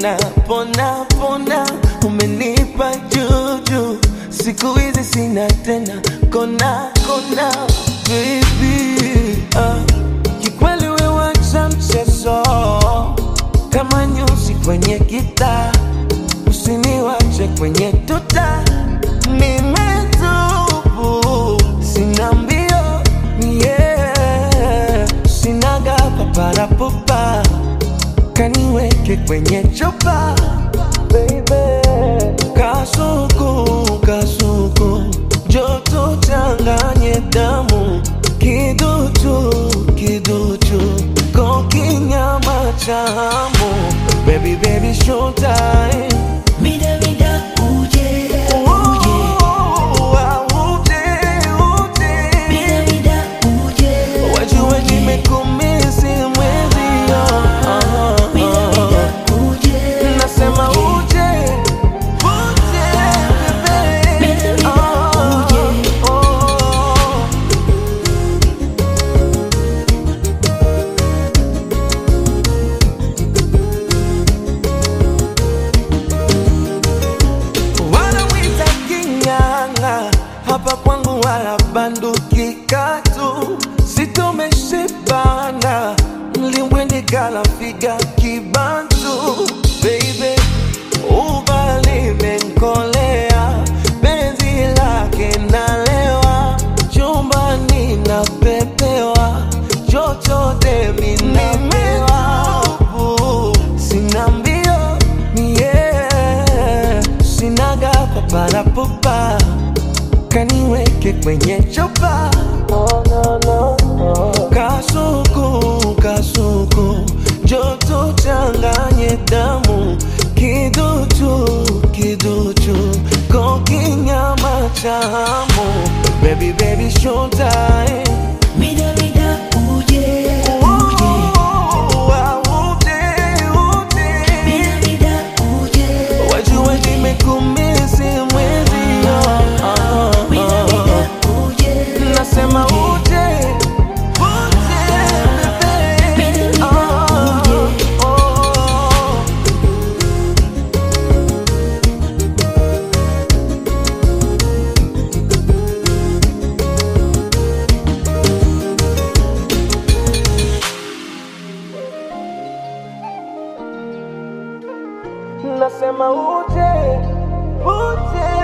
na pona pona, umenipa juju, siku hizi sina tena kona kona, baby ah, kikweli wewe wacha mchezo kama nyuzi kwenye gitaa, usiniwache kwenye tuta, nimetubu sina mbio yeah, sinaga paparapupa kaniweke kwenye chupa baby, kasuku kasuku, joto changanye damu, kiduchu kiduchu, kokinyama chamu, baby baby showtime Mida mida uje uje Mida mida uje Wajua nimekumisi mwezio Mida mida uje Nasema uje Uje bebe Mida mida uje Wanawita kinyanga hapa kwangu wala banduki katu sitomeshibana mlimbwende kala figa kibantu baby ubali menkolea penzi lake nalewa chumbani napepewa chochote minamewa sina mbio yeah. sinaga paparapupa kaniweke kwenye chupa kasuku kasuku joto changanye damu kiduchu kiduchu kokinyama chamu baby baby showtime Mida mida uje uje Mida mida uje Wajua nimekumisi mwezio Mida mida uje Nasema uje Uje bebe Mida mida Ah, uje oh. Nasema uje Uje